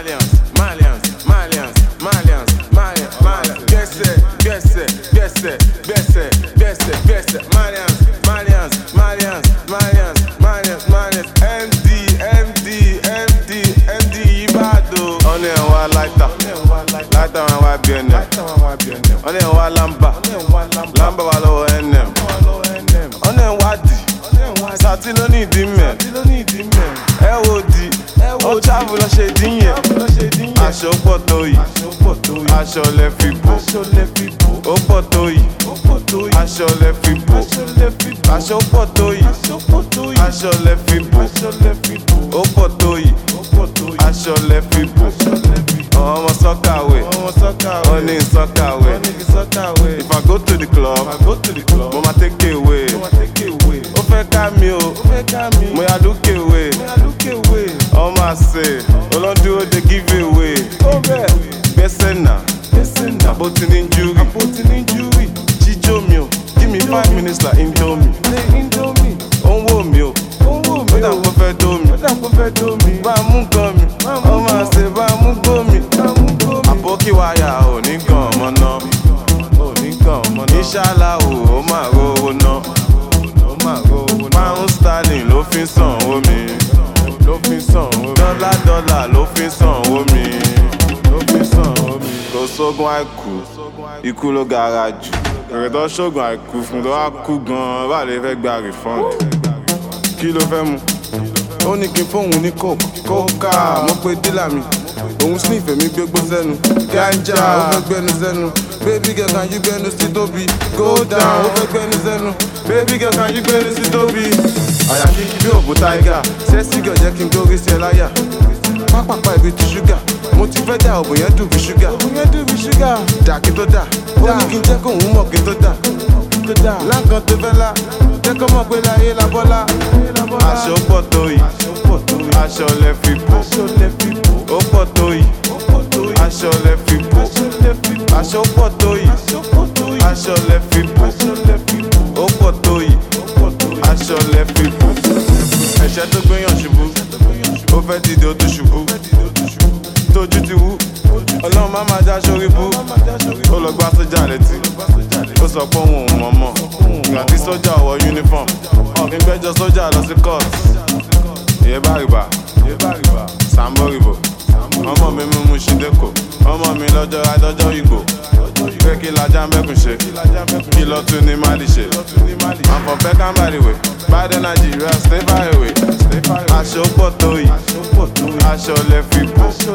Malians, Malians, Malians, Malians, Malians, Malians. Gbèsè, gbèsè, gbèsè, gbèsè, gbèsè, gbèsè. Malians, Malians, Malians, Malians, Malians, Malians. MD, MD, MD, MD Ibado. Ọ̀nà ẹ̀ wá láìta, láìta wọn wá bí ẹnẹ̀. Ọ̀nà ẹ̀ wá lámbà, lámbà wà lọ́wọ́ NM. Ọ̀nà ẹ̀ wá dì, sàtí ló ní ìdí mẹ́. Ẹ wo di, ó travel lọ ṣe dín yẹn. Aṣọ pọ̀ tó yìí, aṣọ lẹ fi bò. Ó pọ̀ tó yìí, aṣọ lẹ fi bò. Aṣọ pọ̀ tó yìí, aṣọ lẹ fi bò. Ó pọ̀ tó yìí, aṣọ lẹ fi bò. Ọmọ sọ́kàwé, ó ní sọ́kàwé. If I go to the club, mo ma take away. Ó fẹ́ ká mi o, mo yà lókè wé. Ọmọ àṣẹ, olóńdúró dey give away. Gbẹ́sẹ̀ nà, àbótí ní júrì. Jíjó mi o, give me five minutes like indomie. Ó ń wò mí o, ó dà kó fẹ́ dó mi. Bá a mú gan mi, ọmọ àṣẹ bá a mú gbó mi. Àbókí wáyà ò ní gan ọmọ náà. Ìṣàlá o, ó máa rówó ná. Pound sterling ló fi ń sanwó mi. Dọ́là dọ́là ló fi ń sanwó mi. Kò sógun àìkú, ikú ló gara jù. Èrè tó ṣògùn àìkú fún tó wá kú gan-an, bá lè fẹ́ gba refund. Kí ló fẹ́ mu? Ó ní kí n fóun ní coke. Kókà mo pe dílà mi. Òun sniff èmi gbégbó sẹ́nu. Ganja ó fẹ́ gbẹnu sẹ́nu. Baby girl can you gbẹnu sí tóbi? Go down ó fẹ́ gbẹnu sẹ́nu. Baby girl can you gbẹnu sí tóbi? Àyà kíkí bí òbú tiger. Sẹ́sì girl jẹ́ kí n gbórí sí ẹ láyà. Pápápá ibi ti ṣúgà. Mo ti fẹ́ dà òbò yẹn dùn bí ṣúgà. Dà kí tó dà. Ó ní kí n jẹ́ kóun mọ̀ kí tó dà. Láǹkan tó fẹ́ la. Jẹ́ kó mọ̀ pé láyé la bọ́lá. Aṣọ pọ̀ tó yìí. Aṣọ lẹ fi bò. Ó pọ̀ tó yìí. Aṣọ lẹ fi bò. Aṣọ pọ̀ tó yìí. Aṣọ lẹ fi bò. Ó pọ̀ tó yìí. Aṣọ lẹ fi bò. Ẹ̀ṣẹ́ tó gbéyàn ṣubú. Ó fẹ́ dìde ó tún ṣubú. Tójú ti wú. Ọlọ́run má máa já sórí bú. Ó lọ gbá sójà létí. Ó sọ pé òun ò mọ̀ mọ̀. Ìgbà tí sójà wọ uniform. Ọ̀gbìn gbẹ́jọ sójà lọ sí court. Ìyẹn bá rìbà. Sambo rìbò. Ọmọ mi mú mu ṣídẹ́kọ̀. Ọmọ mi lọ́jọ́ adọ́jọ́ ìgbò. Pé kí lajá mẹ́kùn ṣe. Kí lọ tún ní Mali ṣe. I'm from Peckham by the way. Biden Nigeria stay far away. Aṣọ pọ̀ tó yìí. Aṣọ lẹ fi bò.